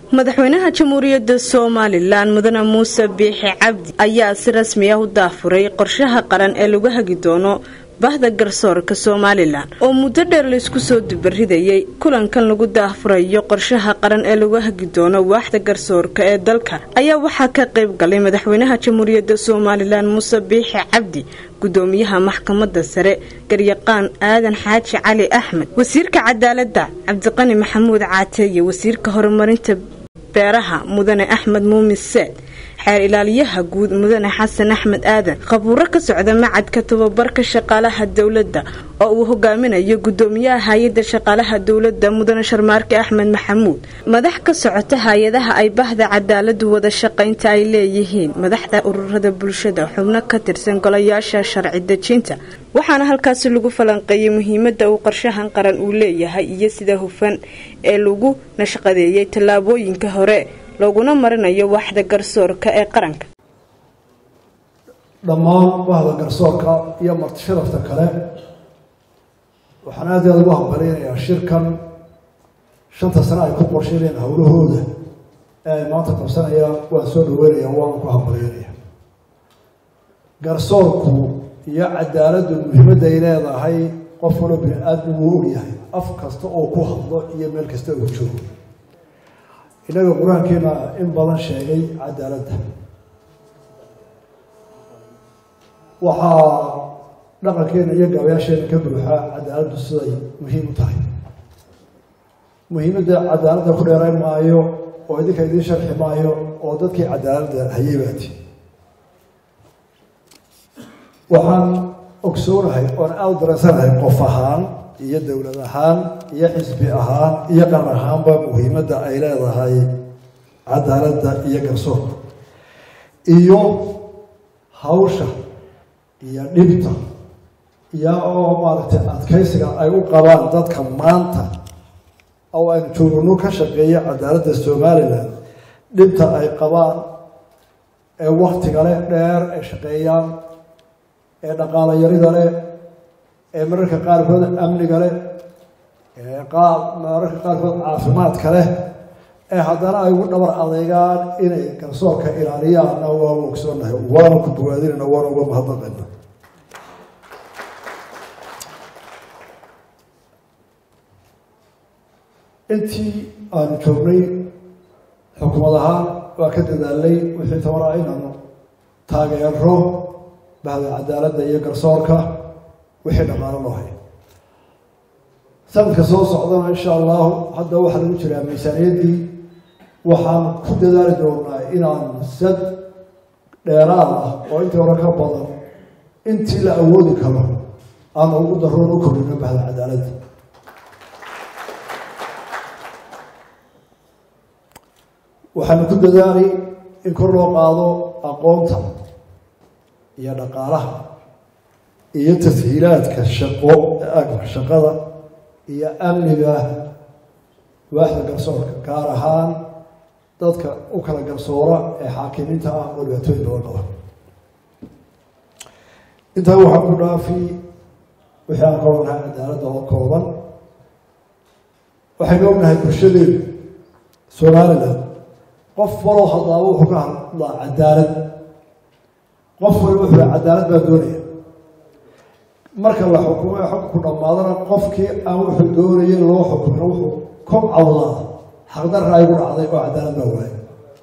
madaxweynaha jamhuuriyadda somalilan mudane muuse biixi cabdi ayaa si rasmi ah u daafuray qorshaha qaran ee lagu hagi doono bahda garsoorka somalilan oo muddo dheer laysku soo dubaridayay kulankan lagu daafurayo qorshaha qaran ee lagu hagi doono waaxda garsoorka ee dalka ayaa waxaa ka qayb galay madaxweynaha jamhuuriyadda somalilan muuse biixi cabdi gudoomiyaha maxkamadda sare garyaqaan aadan xaaji cali axmed wasiirka cadaaladda cabdiqani maxamuud caate iyo wasiirka horumarinta beeraha mudane axmed muumin seed xeer ilaaliyaha guud mudane xasan axmed aadan khabuuro ka socda macadka tababarka shaqaalaha dowladda oo uu hogaaminayo gudoomiyaha hay-adda shaqaalaha dowladda mudane sharmaarke axmed maxamuud madax ka socota hay-adaha ay bahda cadaaladu wada shaqaynta ay leeyihiin madaxda ururada bulshada xubno ka tirsan golayaasha sharci dejinta waxaana halkaasi lagu falanqeeyay muhiimada uu qorshahan qaran uu leeyahay iyo sida hufan ee lagu nashqadeeyay tallaabooyinka hore looguna marinayo waaxda garsoorka ee qaranka dhammaan bahda garsoorka iyo marti sharafta kale waxaan aad aada ugu hambaleynayaa shirkan shanta sane ay ku qorsheynayaan howlahooda ee ay maanta qabsanayaan waan soo dhaweynaya waana ku hambaleynayaa garsoorku iyo cadaaladdu muhiimadda ay leedahay qof walo bini aadmi wuu ogyahay af kasta oo ku hadlo iyo meel kasta oo joogo innaga qur-aankeena in badan sheegay cadaaladda waxaa dhaqankeena iyo gaabayaasheena ka buuxa cadaaladdu siday muhiim u tahay muhiimadda cadaaladda ku dheerayn maayo oo idinka idiin sharxi maayo oo dadkii cadaaladda hayay baati waxaan ogsoonahay oon aada u dareensanahay qof ahaan iyo dowlad ahaan iyo xisbi ahaan iyo qaran ahaanba muhiimadda ay leedahay cadaaladda iyo garsoorka iyo hawsha iyo dhibta iyo oo maaragtay adkaysiga ay u qabaan dadka maanta oo aynu joogno ka shaqeeya cadaaladda somalilan dhibta ay qabaan ee waktiga leh dheer ay shaqeeyaan ee dhaqaalo yarida leh ee mararka qaarkood amniga leh ee qaar mararka qaarkood caafimaadka leh ee haddana ay ugu dhabar adeegaan inay garsoorka ilaaliyaanna waanu ogsoonahay waanu ku bogaadinayna waanu uga mahadnaqayna intii aanu joognay xukumad ahaan waa ka dadaalnay wixii tabanaa inaanu taageero bahda cadaaladda iyo garsoorka wixii dhaqaalo loo hayo sanadka soo socdana insha allahu hadda waxaa lagu jiraa miisaaniyaddii waxaan ku dadaali doonaa inaan sad dheeraad ah oo intii hore ka badan intii la awoodi karo aan ugu daroon u kordhino bahda cadaaladda waxaanu ku dadaalay in kor loo qaado aqoonta iyo dhaqaalaha iyo tashiilaadka shaqo shaqada iyo amniga waaxda garsoorka gaar ahaan dadka u kala garsoora ee xaakimiinta ah oo dhibaatooyin badan qaba intaa waxaa ku dhaafi wixii aan ka ognahay cadaaladda oo kooban waxaynu ognahay bulshadeedu somalilan qof walow hadlaaba wuxuu ka hadlaa cadaalad qof waliba wuxuu cadaalad baa doonaya marka la xukumo ee xukunku dhammaadana qofkii aan wuxuu doonaya loo xukumin wuxuu kob cawdaa xaqdarra aygu dhacday oo cadaalad baa waaya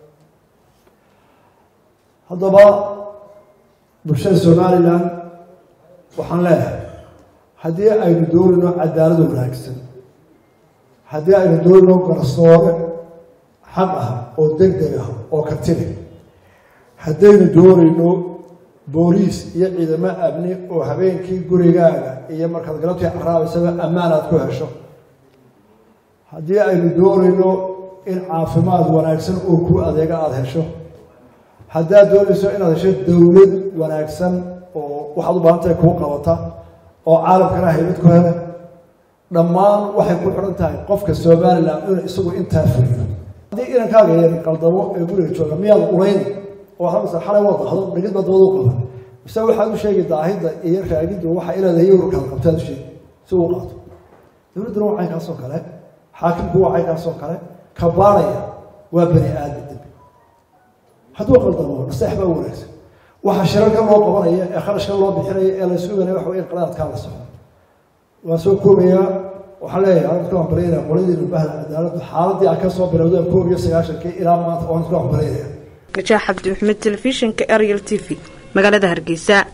haddaba bulshada somalilan waxaan leeyahay haddii aynu doonayno cadaalad wanaagsan haddii aynu doonayno garsoore xaq ah oo deg deg ah oo kartile haddaynu doonayno booliis iyo ciidamo amni oo habeenkii gurigaaga iyo markaad galabtii caraabaysaba ammaan aad ku hesho haddii aynu doonayno in caafimaad wanaagsan oo ku adeega aada hesho haddaad doonayso inaad hesho dowlad wanaagsan oo waxaad u baahan tahay kuu qabata oo caalamkana haybad ku hele dhammaan waxay ku xidhan tahay qofka somalilan inuu isagu intaa fuliyo haddii inankaaga yar qaldamo ee guriga jooga miyaad ulayn oo hamsa xalay waa dahdo dhigid baa dabad u qaba mise waxaad u sheegi daahidda iyo raagiddu waxa ileedahay ururkaad qabtaad u sheegi si uu qaato dowladduna waa caynkaasoo kale xaakimku waa caynkaasoo kale ka baaraya waa bani aadam dembi hadduu qaldamo naseex baa u wanaagsan waxa shirarka loo qabanaya ee kharashka loo bixinaya ee la suganaya waxa wey in qalaadkaa la soxo waan soo koobayaa waxaan leeyahay aan ku aqbalaynaya qoladiina bahda cadaaladdu xaaladii aan ka soo bilowday koob iyo sagaashankii ilaa maanta waan ku aqbalaynaya najaax cabdi maxamed telefishinka ariel t v magaalada hargeysa